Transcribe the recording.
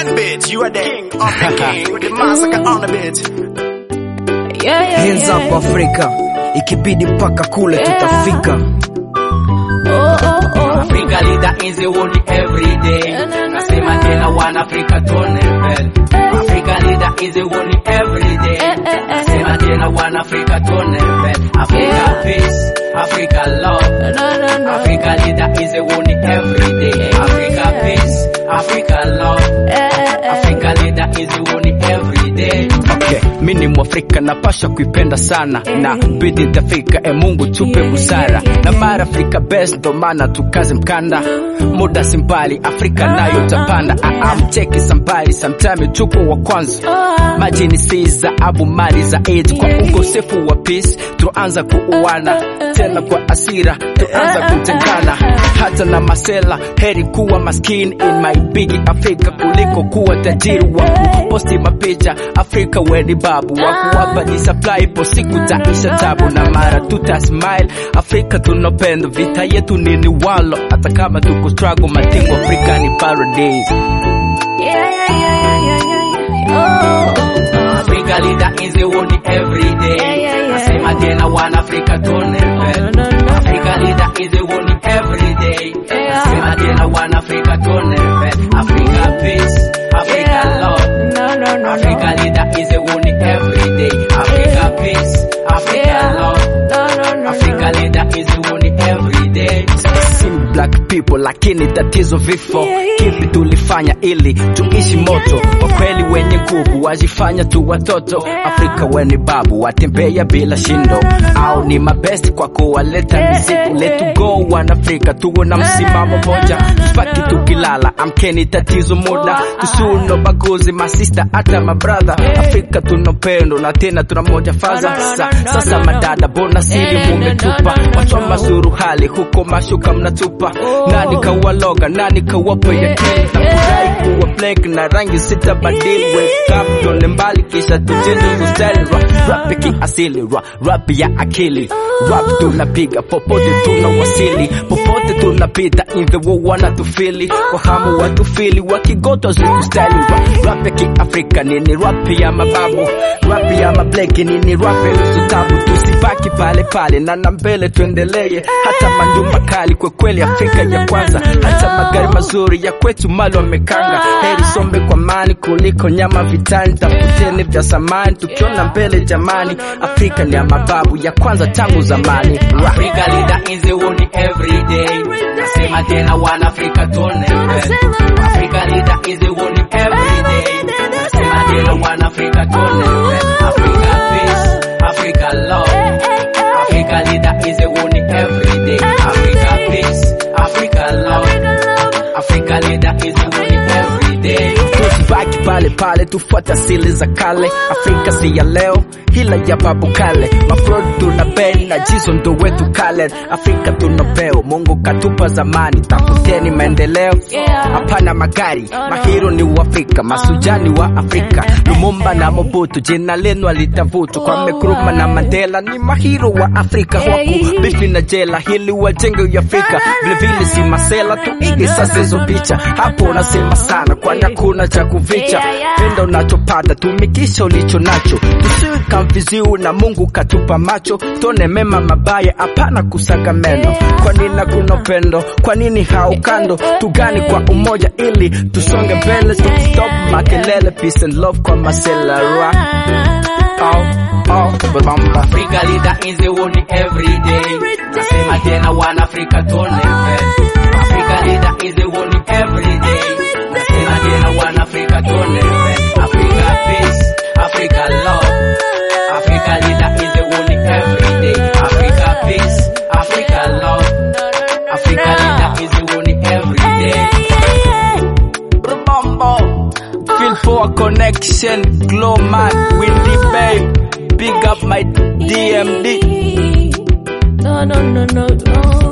Ten bit, you are the king of the king with the massacre on the bit. Yeah, yeah, Hands yeah. up Afrika, ikibidi mpaka kule Yeah. tutafika. Oh, oh, oh. Africa leader is the only every day. Nasema tena wana Africa tonebel. Africa leader is the only every day. Nasema tena wana Africa tonebel. Africa peace, Africa love. No, no, no. Africa leader is the only every day. Africa peace, Africa love. Eh, eh, eh. Africa leader is the only every day. Okay, mi ni Mwafrika napasha kuipenda sana na bidi tafika, e Mungu tupe busara na mara Afrika best, ndo maana tukaze mkanda, muda si mbali, Afrika nayo tapanda. Amcheki sambali, sometime tuko wa kwanza maji ni si dhahabu, mali za aid kwa ukosefu wa peace, tuanza kuuana tena kwa asira, tuanza kutengana hata na masela. Heri kuwa maskini in my big Afrika kuliko kuwa tajiri wa kuposti mapicha. Afrika weni babu wa kuwapa ni supply, ipo siku taisha tabu na mara tuta smile. Afrika tunapenda vita yetu nini walo, hata kama tuko struggle, matingo Afrika ni paradise. Yeah, yeah, yeah, yeah, yeah, yeah. Oh, oh, oh. Africa leader is the only every day. Yeah, yeah, yeah. Nasema tena wana Africa tonebel. No, no, no. Africa leader is the only every day. Yeah. Nasema tena wana Africa tonebel. Africa peace, Africa Yeah. love. No, no, no, no. Africa leader is the only every day. Africa peace, Africa Yeah. love. No, no, no, Africa no. leader is the only every day. si black people lakini tatizo vifo Yeah, yeah. kipi tulifanya ili tuishi moto kwa kweli wenye nguvu wajifanya tu watoto afrika weni babu watembea bila shindo au ni mabest kwa kuwaleta mizigo letu go wanafrika tuwe na msimamo moja tupaki tukilala amkeni tatizo muda tusuno baguzi masista hata mabradha afrika tunapendo na tena tuna moja faza Sa, sasa madada bona sili mumetupa watu wa masuruhali huko mashuka mnatupa nani kawaloga nani kawapa yakini na kudai kuwa blank na rangi sita badili wake up tone mbali kisha tujende kustyle rap rap ya kiasili rap rap ya akili rap tunapiga popote tunawasili popote tunapita in the world wanatufili kwa hamu watufili wakigotwa zikustyle rap rap ya kiafrika nini rap ya mababu rap ya mableki nini rap ya nusu tabu tusibaki pale pale na na mbele tuendelee hata majumba kali kwa kweli Afrika ya kwanza hata magari mazuri ya kwetu mali wamekanga heri sombe kwa mani kuliko nyama vitani tafuteni vya samani tukiona mbele jamani Afrika ni ya mababu ya kwanza tangu zamani Rap. Africa leader is the only every day. Nasema tena wana Africa tonebel. Africa leader is the only every day. Nasema tena wana Africa tonebel. Africa peace, Africa love. Africa leader is the only every day. Africa peace, Africa love. Africa leader is the only every day. tusibaki pale pale tufuata asili za kale afrika si ya leo hila ya babu kale mafrod tuna bei na jizo ndo wetu kale afrika tuna peo mungu katupa zamani tafuteni maendeleo Yeah. hapana magari mahiro ni uafrika masujani wa afrika lumumba na mobutu jina lenu alitavutu kwa mekruma na mandela ni mahiro wa afrika waku bifi na jela hili wajenge uafrika vilevile si masela tuige sasa hizo picha hapo unasema sana kwani hakuna cha kuficha Yeah, yeah. penda unachopata tumikisha ulicho nacho tusiwe kamviziu na mungu katupa macho tone mema mabaya hapana kusaga meno kwa nini hakuna upendo kwa nini haukando tugani kwa umoja ili tusonge mbele stop, stop makelele peace and love kwa masela ra oh, oh, bamba. Africa leader is the only every day. Nasema tena wana Africa tonebel. Africa leader is the only every day. Nasema tena wana Africa tonebel. Africa peace, Africa love. Africa leader is the only every day. Africa peace, Africa love. Africa leader is the only every day. Bumbo. Feel for a connection, glow man, windy babe. Big up my DMD. No, no, no, no, no.